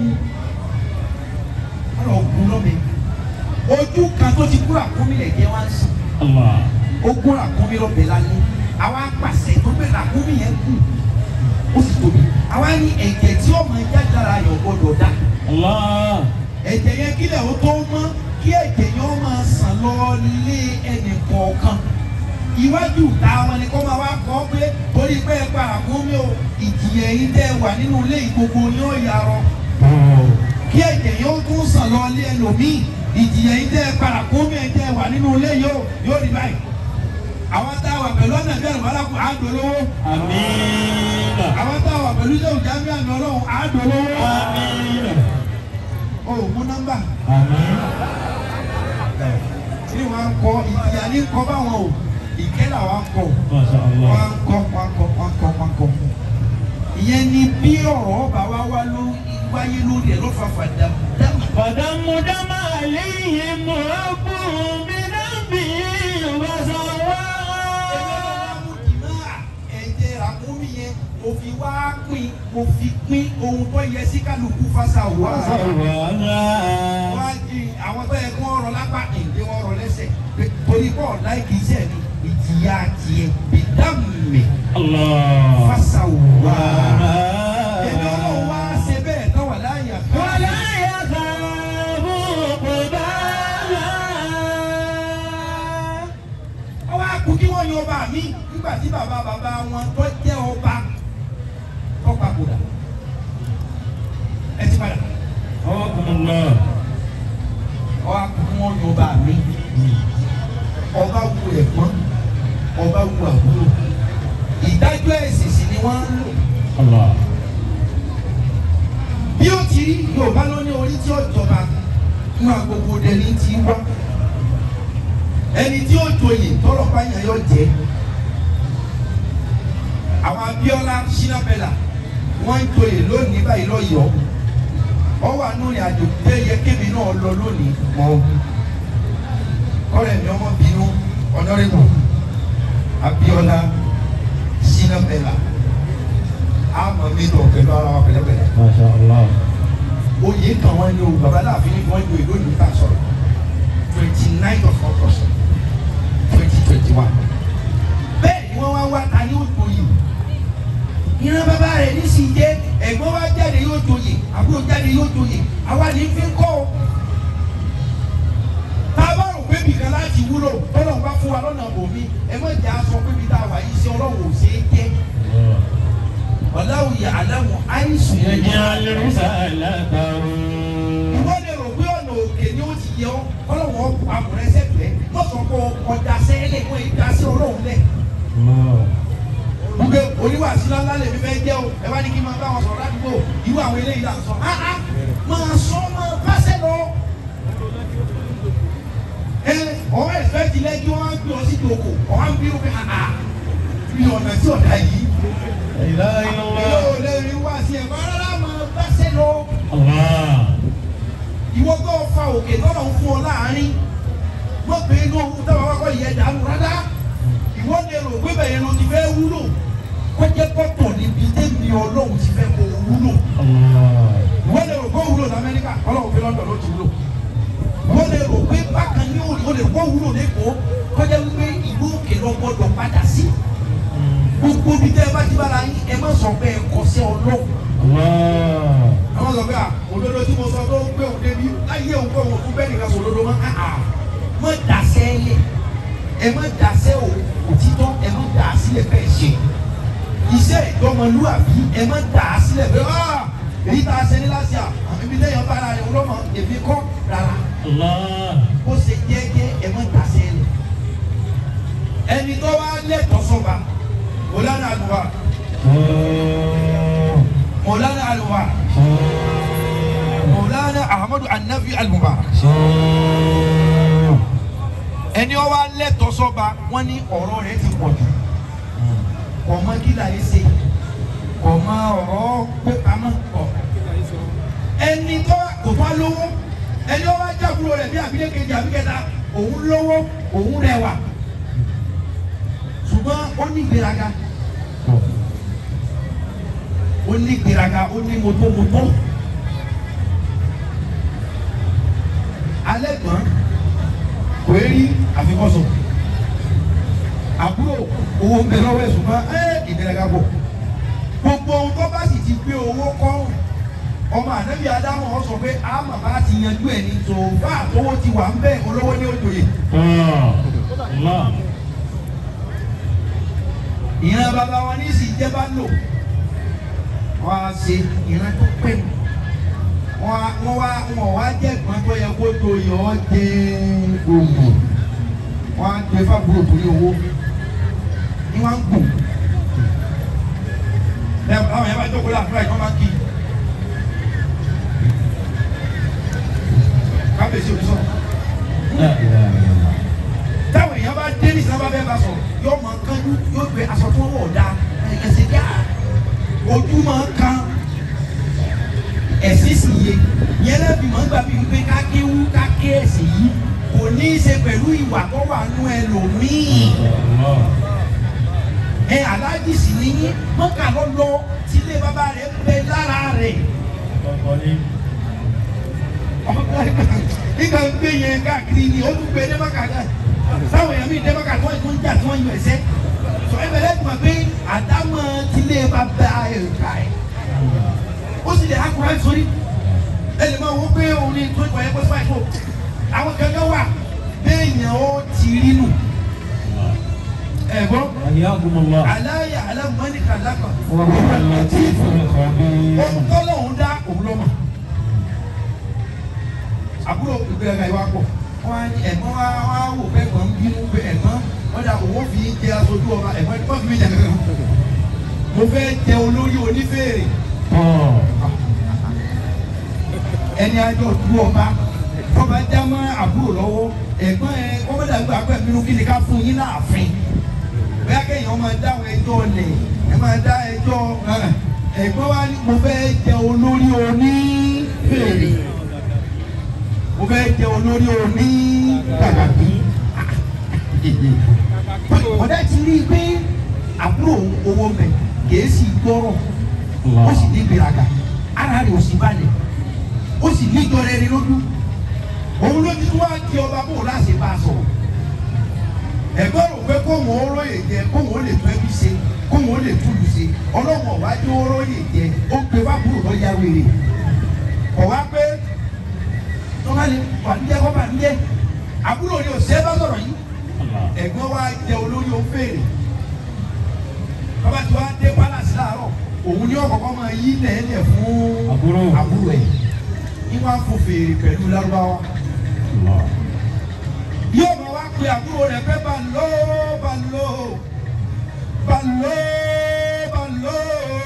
ọlọ́ gún lọ́bẹ ojú kan tó ti kú ràkúnmí lẹ̀ jẹ́ wá ń sùn Allah. ó gún ràkúnmí lọ́bẹ lálẹ́ àwa pàṣẹ tó gbé ràkúnmí yẹn kù ó sì tóbi àwa ní ẹ̀jẹ̀ tí ọmọ ẹja dára yọ̀ gbọ́dọ̀ dá Allah. ẹ̀jẹ̀ yẹn kílẹ̀ ó tó mọ́ kí ẹ̀jẹ̀ yẹn ó máa sàn lọ lé ẹnì kọ̀ọ̀kan iwájú ta wọn ni kó máa wá kọ́ pé torí pé ẹ pa àkúnmí o ìjìyà yìí tẹ́ wà nínú ilé ìgbogbo yóò yarọ Oh. kí ẹ̀jẹ̀ yẹn ó tún sàn lọ lé ẹlòmíì ìjìyà yìí tẹ́ pa àkúnmí ẹ̀ tẹ́ wà nínú ilé yóò yóò rí báyìí àwọn tá a wà pẹ̀lú ọ̀nà bí ẹ̀rọ alákùn àádọ́lówó Àmín. àwọn tá a wà pẹ̀lú iṣẹ́ òjàmí àmì ọlọ́run àádọ́lówó Àmín. o ò mú nọ́mbà Àmín. ní wọn kọ ìyá ní kọ báwọn o ìkẹ́ là wọn kọ Masha Allah. wọn kọ wọn kọ wọn kọ wọn kọ. ìyẹn ni bí ọ̀rọ̀ ọba wa wá ló wáyé lórí ẹ̀ ló fa fàdà dámà. فدم دم عليهم ربهم بذنبهم فسواها ẹ̀jẹ̀ ràkúnmí yẹn mo fi wá pín mo fi pín ohun tó yẹ sí kálukú fásá wá. فسواها wá jí àwọn tó yẹ kí wọ́n rọ lápá ìdí wọn rọ lẹ́sẹ̀ pé torí pọ̀ láì kìí ṣe mi ìjìyà tiẹ̀ bìdámì الله fásá wá. ẹ̀mí ọlọ́run wá ṣe bẹ́ẹ̀ tán wà láàyè àká. ولا يخاف عقباها ọwọ́ àkú kí wọ́n yan ọba mi nígbà tí bàbá bàbá wọn tó jẹ́ ọba tó papòdà. ẹ ti padà حكم الله ọwọ́ àkú kí wọ́n yan ọba mi. ọba wu ẹ̀gbọ́n ọba wu àbúrò. ìdájọ́ ẹ̀sìn sì ni wọ́n ń lò. الله bí ó ti rí yorùbá ló ní orí tí ó jọba fún agbogbo dẹni tí wá ẹni tí ó joyè tọrọ báyà yọ jẹ àwọn Abíọ́lá sinapẹlà wọn ń joyè lónìí báyìí lọyọọ ọwọ àánú rìn àjò tẹ yẹ kébì náà lọ lónìí mọ ọ̀rẹ́ mi ọmọ bínú ọdọrẹbù Abíọ́lá sinapẹlà àmọ́ mi lọ pẹ̀lú ara wa pẹ̀lẹ́pẹ̀lẹ́ ما شاء الله oyè kan wọn ní o baba láàfin ní wọn yóò ìlú ìta sọ̀rọ̀ twenty nine of august twenty twenty one bẹ́ẹ̀ ni wọ́n wá wá ta ní òjòyè ìran bàbá rẹ̀ ní sì jẹ́ ẹ̀gbọ́n wa jáde yóò joyè àbúrò jáde yóò joyè àwa ní fi ń kọ́ o tá a bá rò pé bìkan láti wúlò tọ́lọ̀ ń bá fún wa lọ́nà bòmí ẹ má jẹ́ aṣọ pé bí tá a wà yìí sí ọlọ́run ò ṣeé jẹ́ ọ̀làwùyà aláwọ̀ àìsùn yẹn يجعل رسالته wọ́n lè rò pé ọ̀nà òkè ni ó ti yẹ ọ́ ọlọ́wọ́ amúrẹ́ sẹ́fẹ̀ẹ́ lọ́sọ̀ kọ́ ọjà sẹ́lẹ̀ wọ́n yìí dá sí ọlọ́run lẹ̀. الله gbogbo oníwàásí ńlá lè mi fẹ́ jẹ́ o ẹ bá ní kí n máa bá wọn sọ̀rọ̀ ládùúgbò irú àwọn eléyìí là ń sọ. áá máa sọ máa pàṣẹ lọ. ẹ ọwọ́ ẹ̀fẹ́ ti lẹ́jọ́ wọn á gbé ọ sí ìdòkò ọ̀hán bí ó fi hàn á fi ọ̀nà tí ọ̀dà yìí. لا اله الا الله yóò lè rí wá sí ẹ̀ bá rárá máa pàṣẹ lọ الله ìwọ tó fa òkè tọ́lọ̀ ń fún ọ láàrin wọ́n pè é ní ohun tó wà wákọ̀ yẹ dànù rárá ìwọ lè rò pé bẹ̀rẹ̀ ló ti fẹ́ wúlò kó jẹ́ pọ́tọ̀ níbi tẹ́mi ọlọ́run ti fẹ́ kó wúlò الله ìwọ lè rò pé ọlọ́run fi lọ́dọ̀ ló ti wúlò wọ́n lè rò pé bákan ní òní o lè kó wúlò lẹ́kọ̀ọ́ kọjá wípé ìlú òkè lọ gbọdọ̀ padà sí gbogbo bí tẹ́ ẹ bá ti bára yín ẹ má sọ pé ẹ kọ sí ọlọ́run àwọn sọ pé à òdodo tí mo sọ tó ń gbé òun débi láyé òun pé òun fún bẹ́ẹ̀ nìkan sọ òdodo mọ́ àà mọ́ dàsẹ́ lẹ̀ ẹ má dàsẹ́ òtítọ́ ẹ má dà á sílẹ̀ bẹ́ẹ̀ ṣe iṣẹ́ ìdọ́mọlúwàbí ẹ má dà á sílẹ̀ bẹ́ẹ̀ ah èyí tá a ṣe ní láti à ibi tẹ́yàn bá ara rẹ̀ lọ́mọ èmi kọ́ rárá ó ṣe jẹ́jẹ́ ẹ má dàsẹ́ lẹ̀ ẹni tó wá lẹ́tọ̀ọ́ sọ́ba mọ̀lánà àlùwà mọ̀lánà àlùwà mọ̀lánà ahmadu anabi al-mubarak ẹni ó wá lẹ́tọ̀ọ́ sọ́ba wọ́n ní ọ̀rọ̀ rẹ̀ ti pọ̀ jù kọ̀ mọ́ kí láyé ṣe kọ̀ mọ́ ọ̀rọ̀ pé pamọ́ kọ̀ ẹni tó kò tó lówó ẹni ó wá jábúrò rẹ̀ bí àbílẹ̀ kejì àbíkẹta òun lówó òun rẹwà ṣùgbọ́n ó ní ìgbéraga ó ní ìgbéraga ó ní mọ́tòmọ́tò alẹ́ gbọ́n kò é rí àfikọ́sọ àbúrò owó ń bẹ lọ́wọ́ ẹ̀ ṣùgbọ́n ẹ́ ìgbéraga bọ̀ gbogbo ohun tó bá sì ti gbé owó kọ́ ọmọ ànábì adámọ̀ ọ sọ pé àmà bá ti yanjú ẹ̀ ní tòun bá àtọwọ́ ti wà ń bẹ̀ olówó ní òjòyè ìran bàbá wọn ní sì jẹ́ bá lò wọ́n á ṣe ìran tó pè mí wọ́n wá wọ́n wá jẹ́ ìpín tó yẹ kó tó yọ ọ́ jẹ́ gbòǹgbò wọ́n á gbé fábùrò torí owó ní wọ́n á gùn ẹ àwọn yẹn bá jókòó láàfin àìkọ́ máa kí kábíyèsí òbí sọ̀rọ̀ táwọn èèyàn bá dé ní sábà bẹ́ẹ̀ bá sọ̀rọ̀ yóò máa kánjú yóò gbé aṣọ tó wọ̀ dá ẹ̀sìn dá ojú máa kan ẹ̀sìn sì yé yẹn lẹ́bi máa ń gbà bíi wípé kákéwú káké ẹ̀sìn yìí kò ní í ṣe pẹ̀lú ìwà tó wà nú ẹlòmíì ẹ aláàjì sì ní yín mọ́kà lọ́lọ́ tílé bàbá rẹ̀ bẹ lára rẹ̀ nígbà gbé yẹn káàkiri ni ó tún gbé dé mọ́kà náà sáwọn èèyàn mi dé mọ́kà tí wọ́n ń jà tí wọ́n ń yọ ẹ̀sẹ̀ sọ ẹ bẹ̀rẹ̀ tuma pé àdámọ̀ tílé bàbá ẹ̀ ká ẹ̀ ó sì lè akura sórí ẹ lè máa wọ pé òun ni tó ìgbà yẹn pé fáì fò àwọn kankan wà béèyàn ó ti rí nù ẹ̀gbọ́n aláya alámọ́ni kàlákà ohun tọ́lọ̀ òun dá òun lọ́mọ àbúrò ìgbéraga ìwà pọ̀ wọ́n á ní ẹ̀gbọ́n wa wá wò pé ẹ̀gbọ́n ń bínú pé ẹ̀gbọ́n wọ́n dà owó fi jẹ aṣojú ọba ẹ̀gbọ́n ẹ̀gbọ́n fi mi jà kankan mo fẹ́ jẹ olórí onífèrè ẹni ajọ du ọba ọba já mọ́ àbúrò lọ́wọ́ ẹ̀gbọ́n ẹ kọ́mọ́dà gbà pẹ́ bínú kí ni ká fún yín láàfin bẹ́ẹ̀ kéèyàn máa dáhùn ẹjọ́ lẹ̀ ẹ máa dá ẹjọ́ ẹ̀gbọ́n wa ni mo fẹ́ jẹ olórí onífèrè mo fẹ́ jẹ olórí oní kàkàkí ọ̀dà ti rí i pé àbúrò owó mẹ kìí sì gbọ́rọ̀ ó sì ní gbéraga ara rẹ̀ ò sì balẹ̀ ó sì ní ìjọ rẹ̀ rí lójú òun ló ti wá di ọba bò láti bá a sọ̀rọ̀ ẹ̀gbọ́n rò pé kóhùn ó róye jẹ kóhùn ó lè tún ẹbí ṣe kóhùn ó lè túlù ṣe ọlọ́mọ wájú ó róye jẹ ó gbé wábùrò lọ ya wèrè kọ̀ wá pé tọ́ba lè bànújẹ́ kọ́ bànújẹ́ àbúrò ni òṣèré bá sọ̀rọ̀ yìí ẹ̀gbọ́n wa jẹ olórí òfèrè bàbá tí wàá dé palace láàárọ̀ òun ni ọkọ̀ọ̀kan máa yí lẹ́ẹ̀lẹ̀ fún Àbúrò. àbúrò ẹ̀ ní wàá fò fèrè pẹ̀lú lárúbáwá yóò máa wá pe àbúrò rẹ̀ pé balo balo balo balo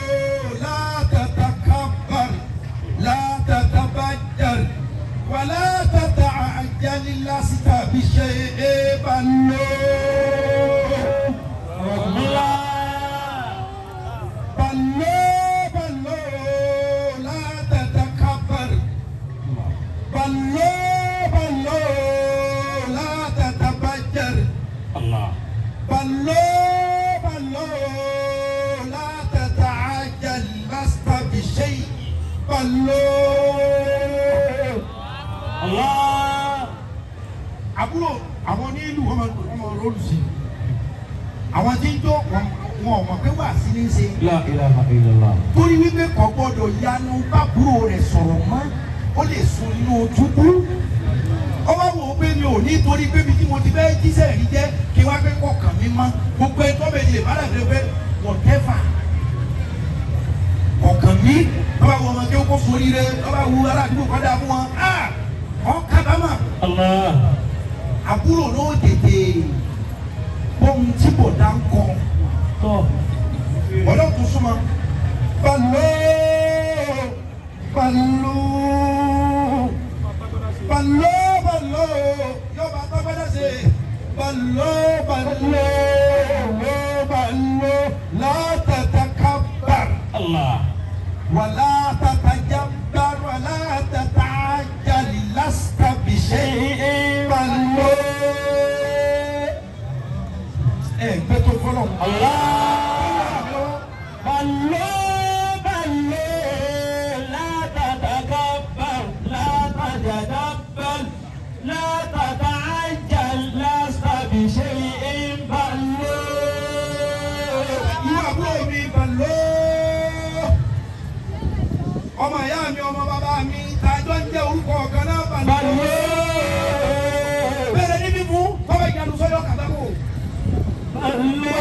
látàtàkàbàr látàtàbàjàr wàlá tàtà àjálí lásìkò àbíṣe é balo. بلو بلو لا تتكبر بلو بلو لا تتبجر بلو بلو لا تتعجل لست بشيء بلو Allah. àbúrò àwọn onílù wọn máa wọn máa rọlù sí i àwọn tí ń jó wọn wọn ò mọ̀ pé wà sí ní í ṣe La ilaha illallah. torí wípé kò gbọdọ̀ yanu bábúrò rẹ̀ sọ̀rọ̀ mọ́ ó lè sun inú túbú ọwọ́ wo pé mi ò ní torí pé mi tí mo ti fẹ́ jíṣẹ́ rí jẹ́ kí wá pé kọ̀ọ̀kan mi mọ́ gbogbo ẹ̀ tó bẹ̀ lè bá dàbí pé whatever ọ̀kan mi ọba wo ọmọ kí ó kó forí rẹ ọba wo aládùúgbò kọ́dà fún wọn ọ̀ kábàámà Allah. àbúrò náà tètè bóun tí bò dá ń kọ Tọ́. ọlọ́kùn súnmọ́ balọ̀ balọ̀ balọ̀ balọ̀ yọba tọ́gbẹ́dá ṣe balọ̀ balọ̀ balọ̀ látàtà kábàr Allah. wàlá tàtà jábàr wàlá tàtà àjàlì lásìkò bìṣẹ́ balọ̀ ẹ gbé tó fọlọ́. Allah. Ballo, ballo, la tatakabbar, la tajadabbal, la tata'ajjal, lasta bishay'in ballo. ìwà àbúrò mi balọ̀ ọmọ ìyá mi ọmọ bàbá mi tàjọ ń jẹ orúkọ ọ̀kan náà balọ̀ Ballo, bẹ̀rẹ̀ níbí fún tọ́wọ́ ìyanu sọ́yọ́ kàtàkù ballo,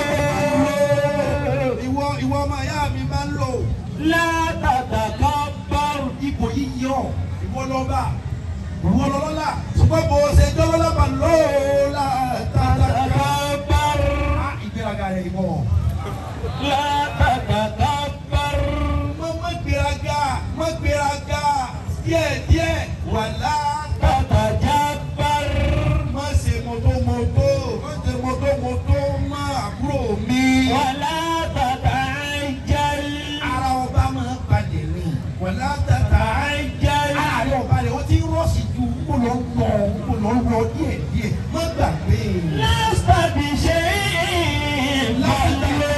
ìwọ ìwọ ọmọ ìyá mi bá ń lò la tatakabbar. ipò yìí yọ ìwọ lọ́ba ìwọ lọ́lọ́lá ṣùgbọ́n bó ṣe jọ́lọ́lá balọ̀ la tàtàkà Tatakabbar, ìgbéraga rẹ̀ ìwọ. la tatakabbar. má má gbéraga má gbéraga díẹ̀díẹ̀ wàlá Tatajabbar. má ṣe mọ́tòmọ́tò má ṣe mọ́tòmọ́tò má àbúrò mi. Wala tata'ajjal. ara ọba máa balẹ̀ rìn wàlá tata Ta'ajjal. ara rẹ̀ ọba rẹ̀ ó ti ń rọ̀ṣì ju kó lọ lọ kó lọ lọ díẹ̀díẹ̀ má gbàgbé. Lasta bishay'in ballo.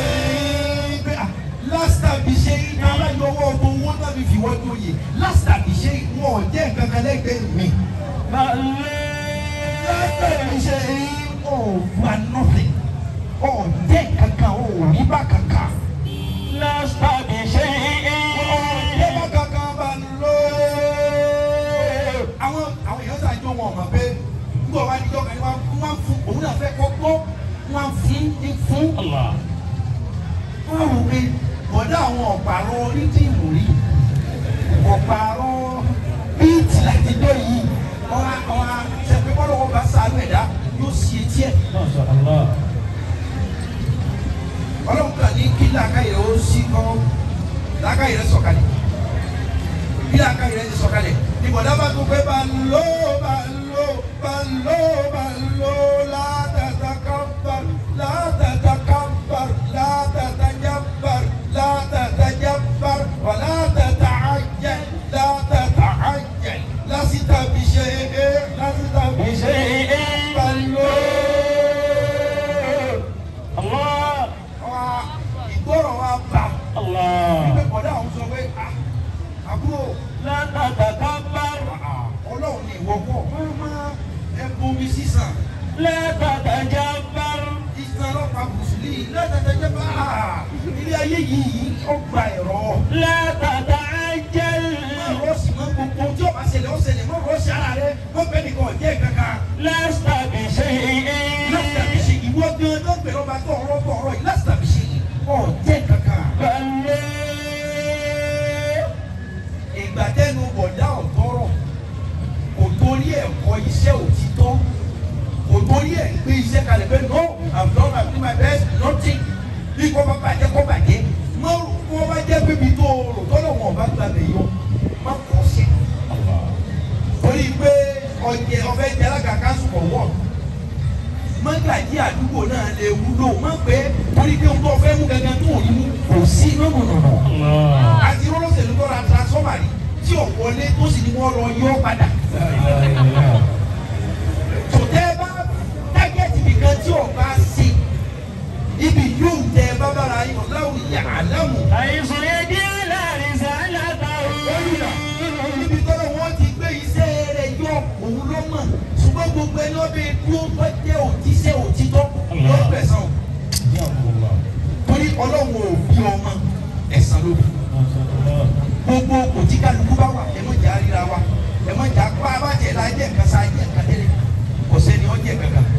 lásìtà bí ṣe iná aláyọwọ́ ọmọ owó náà fi fi wọ́n tó yè lásìtà bí ṣe wọn ò jẹ́ nǹkan kan lẹ́gbẹ̀ẹ́ mi. Ballo. lásìtà bí ṣe ọ̀ wà nọ́ọ̀fẹ̀ ọ̀ jẹ́ kankan ọ̀ rí bá kankan. Lasta bishay'in. ọ̀jẹ́ bá kankan bá lọ. àwọn àwọn èèyàn sàjọ wọn ọ̀mọ̀ pé nígbà wá níjọ́ kan ní wọ́n wọ́n fún òun náà fẹ́ kọ́ gbọ́ wọ́n fún ní fún. Allah. wọ́n rò pé bọ̀dá àwọn ọ̀pàrọ̀ onídìmù rí ọ̀pàrọ̀ bíìtì láti dé yìí ọ̀hà ọ̀hà sẹ́pẹ́ bọ́lá wọn bá sàánú ẹ̀dá yóò sì etí ẹ̀. Masha Allah. ọlọ́run kàn ní kí làákàyè ó sí kọ́ làákàyè rẹ̀ sọ̀kalẹ̀ bí làákàyè rẹ̀ ti sọ̀kalẹ̀ ní bọ̀dá bá tó pé bá ló bá ló bá ló bá ló látàtà kábàr látàtà kábàr látàtà jábàr látàtà jábàr wà látàtà àjẹ látàtà àjẹ lásìtà bí ṣe é lásìtà bí ṣe é Bishay'in. bá ló. Allah. wa ìgbọràn wa bá Allah. wípé bọ̀dá àwọn sọ pé "Ah, àbúrò La tatakabbar. ah, ọlọ́run ní ìwọ pọ̀ máa ẹ bomi sísàn La tatajabbar. ìsàn ọlọ́pàá bùsùlì lẹ́tẹ̀tẹ̀jẹ́ bá ilé ayé yìí ó gba ẹ̀rọ La tata'ajjal. má rọ́ọ̀sì mọ́ gbogbo tí ọba ṣẹlẹ̀ ó ṣẹlẹ̀ má rọ́ọ̀sì ara rẹ má bẹ́ẹ̀ nìkan ọ̀jẹ́ kankan Lasta bishay'in. lásìtàbí ṣe ìwọ gan tó gbẹ̀rọ bá tọ̀ ọ̀rọ̀ tọ̀ ọ̀rọ̀ yìí lásìtàbí ṣe ọ̀jẹ́ kankan. Ballo. ìgbà tẹnu bọ̀dá ọ̀tọ́rọ̀ kò torí ẹ̀ kọ iṣẹ́ òtítọ́ kò torí ẹ̀ gbé iṣẹ́ kalẹ̀ pé no i'm done i'm doing my best nothing bí kò bá bàjẹ́ kò bàjẹ́ má rò kó bá jẹ́ pé ibi tó o rò tọ́lọ̀ wọn bá gbà lè yọ má kọ́ sí torí pé ọjẹ ọfẹ jẹ alága kanṣu kọ wọ mọ́gàjí àdúgbò náà lè wúlò má pé torí pé ohun tó fẹ́ mú gangan tó rí mú kò sí nọ́nùnùnù Allah. àti rọ́lọ́sẹ̀lú tó ra transformer rí tí ò wọlé tó sì ní wọ́n lọ yọ padà. La ilaha illallah. tòtẹ́ bá tágẹ́tì nìkan tí ò bá sí ibi yóò tẹ bábára yìí ọ̀làwù yà á lámù. Àìsàn yẹn jẹ́ láàrin sálátà ibi tọ́lọ̀ wọ́n ti gbé iṣẹ́ rẹ̀ ẹni wọ́n bẹ dúró tó jẹ́ òjíṣẹ́ òtítọ́ yóò gbẹ̀san o torí ọlọ́run ò bí ọmọ ẹ̀san ló bí gbogbo òtí kálukú bá wà ẹ̀mọ́ jà ríra wa ẹ̀mọ́ jà pa abájẹ́ la jẹ́ nǹkan sá jẹ́ nǹkan tẹ́lẹ̀ kò sẹ́ni ọ́ jẹ́ kankan